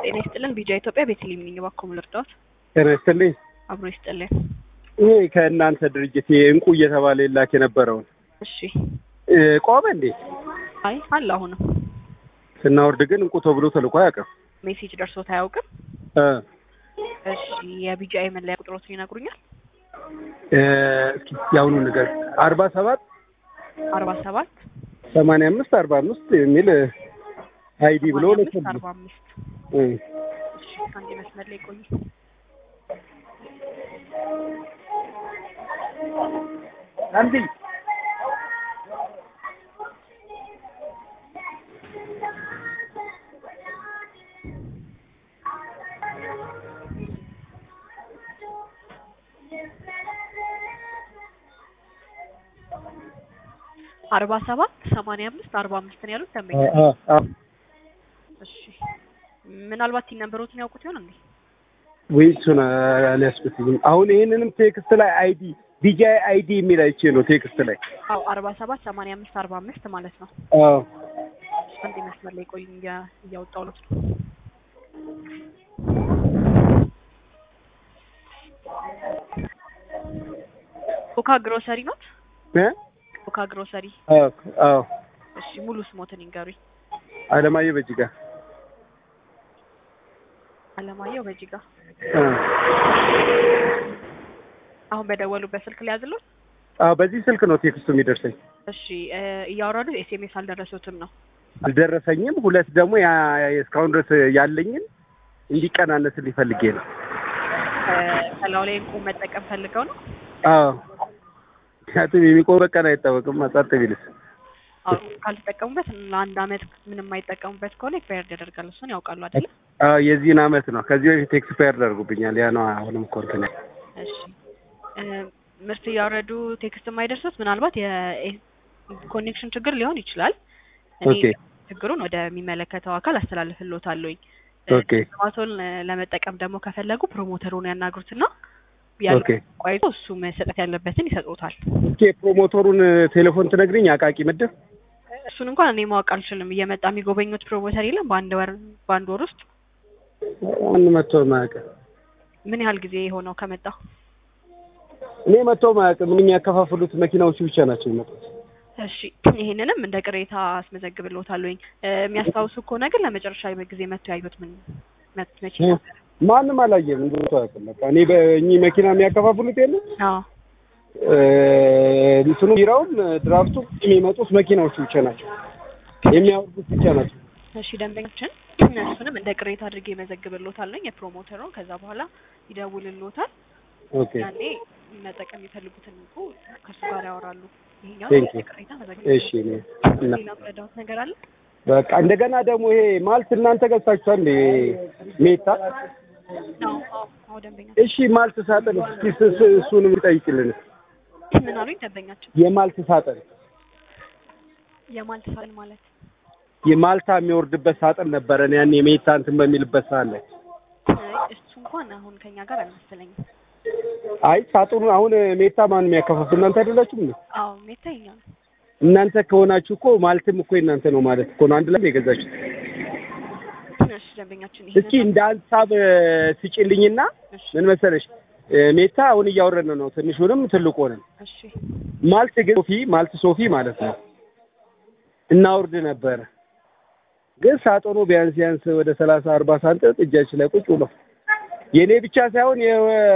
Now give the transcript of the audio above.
ጤና ይስጥልን። ቢጃ ኢትዮጵያ ቤተልሔም ነኝ። እባክዎ ልርዳዎት? ጤና ይስጥልኝ። አብሮ ይስጥልን። ይሄ ከእናንተ ድርጅት እንቁ እየተባለ ይላክ የነበረውን እሺ። እ፣ ቆመ እንዴ? አይ አለ። አሁንም ስናወርድ ግን እንቁ ተብሎ ተልኮ አያውቅም። ሜሴጅ ደርሶት አያውቅም። እ፣ እሺ። የቢጃይ መለያ ቁጥሮትን ይነግሩኛል? እ፣ እስኪ የአሁኑ ነገር አርባ ሰባት አርባ ሰባት ሰማንያ አምስት አርባ አምስት የሚል አይዲ ብሎ ሰማንያ አምስት ልኮልኝ። አርባ አምስት እ፣ እሺ። አንድ መስመር ላይ ቆይ። አንዲ አርባ ሰባት ሰማንያ አምስት አርባ አምስት ነው ያሉት ደንበኛ። አ፣ አ፣ እሺ። ምናልባት ቲን ነምበሮትን ያውቁት ይሆን እንዴ? ወይ እሱን አልያዝኩትም። አሁን ይሄንንም ቴክስት ላይ አይዲ ቢጃይ አይዲ የሚል አይቼ ነው ቴክስት ላይ። አዎ አርባ ሰባት ሰማንያ አምስት አርባ አምስት ማለት ነው። አዎ አንድ መስመር ላይ ቆይ እያ- እያወጣሁ ነው። ኮካ ግሮሰሪ ኖት? እ፣ ኮካ ግሮሰሪ። አዎ አዎ እሺ ሙሉ ስሞትን ይንገሩኝ። አለማየሁ በጅጋ አለማየሁ በጅጋ። እ፣ አሁን በደወሉበት ስልክ ላይ ያዝለው። አዎ በዚህ ስልክ ነው ቴክስቱ የሚደርሰኝ። እሺ እ፣ እያወረዱ ኤስኤምኤስ አልደረሱትም ነው። አልደረሰኝም። ሁለት ደግሞ ያ እስካሁን ድረስ ያለኝን እንዲቀናነስልኝ ፈልጌ ነው። እ፣ ከላዩ ላይ እንቁ መጠቀም ፈልገው ነው። አዎ ምክንያቱም የሚቆም በቀን አይታወቅም። አጻርት ቢልስ አዎ ካልተጠቀሙበት ለአንድ አመት ምንም አይጠቀሙበት ከሆነ ኤክስፓየርድ ያደርጋል። እሱን ያውቃሉ አይደለ? አዎ የዚህን አመት ነው። ከዚህ በፊት ኤክስፓየር አድርጎብኛል። ያ ነው አሁንም እኮ እንትን ያለ እሺ እ፣ ምርት እያወረዱ ቴክስት የማይደርሱት ምናልባት የኮኔክሽን ችግር ሊሆን ይችላል። እኔ ኦኬ ችግሩን ወደሚመለከተው አካል አስተላልፍልዎታለሁኝ። ኦኬ ስማቶን ለመጠቀም ደግሞ ከፈለጉ ፕሮሞተሩን ያናግሩትና ኦኬ ያለው ቆይቶ እሱ መሰጠት ያለበትን ይሰጡታል። እስኪ የፕሮሞተሩን ቴሌፎን ትነግሪኝ? አቃቂ ምድብ እሱን እንኳን እኔ ማወቅ አልችልም። እየመጣ የሚጎበኙት ፕሮሞተር የለም። በአንድ ወር በአንድ ወር ውስጥ ማን መጥቶ ማያውቅ? ምን ያህል ጊዜ የሆነው ከመጣ? እኔ መጥቶ ማያውቅ። ምን የሚያከፋፍሉት መኪናዎቹ ብቻ ናቸው የሚመጡት። እሺ ይሄንንም እንደ ቅሬታ አስመዘግብልዎታለሁኝ። እ፣ የሚያስታውሱ ከሆነ ግን ለመጨረሻ ጊዜ መጥቶ ያዩት ምን መት- መቼ ነበር? ማንም አላየም። እንደ አያውቅም። በቃ እኔ በእኚህ መኪና የሚያከፋፍሉት የለም አዎ እንትኑ ቢራውም ድራፍቱ የሚመጡት መኪናዎቹ ብቻ ናቸው የሚያወርዱት ብቻ ናቸው። እሺ ደንበኞችን እሱንም እንደ ቅሬታ አድርጌ መዘግብልዎታለሁኝ የፕሮሞተሩን። ከዛ በኋላ ይደውልልዎታል። ኦኬ ያኔ መጠቀም የሚፈልጉትን እንቁ ከእሱ ጋር ያወራሉ። ይሄኛው Thank you. ቅሬታ እሺ መዘግብ። እኔ እና ሌላ ምረዳዎት ነገር አለ? በቃ እንደገና ደግሞ ይሄ ማልት እናንተ ገዝታችኋል እንዴ? ሜታ አዎ አዎ አዎ ደንበኛ እሺ ማልት ሳጥን እስኪ ስ- ስ- እሱንም ይጠይቅልን። ምን አሉኝ ደንበኛችን? የማልት ሳጥን የማልት ሳጥን ማለት የማልታ የሚወርድበት ሳጥን ነበረ ያኔ ሜታ እንትን በሚልበት ሰዓት ላይ አይ፣ እሱ እንኳን አሁን ከኛ ጋር አልመሰለኝም። አይ ሳጥኑ አሁን ሜታ ማን የሚያከፋፍል እናንተ አይደላችሁም እንዴ? አዎ ሜታ ይኛ ነው። እናንተ ከሆናችሁ እኮ ማልትም እኮ የእናንተ ነው ማለት እኮ ነው። አንድ ላይ ነው የገዛችሁት። እሺ ደንበኛችን እስኪ እንደ ሀሳብ ስጭልኝና እሺ ምን መሰለሽ እ፣ ሜታ አሁን እያወረድን ነው ትንሹንም ትልቁንም። እሺ ማልት ግን ሶፊ ማልት ሶፊ ማለት ነው እናወርድ ነበረ። ግን ሳጥኑ ቢያንስ ቢያንስ ወደ ሰላሳ አርባ ሳንቲም እጃችን ላይ ቁጭ ብሎ የእኔ ብቻ ሳይሆን የ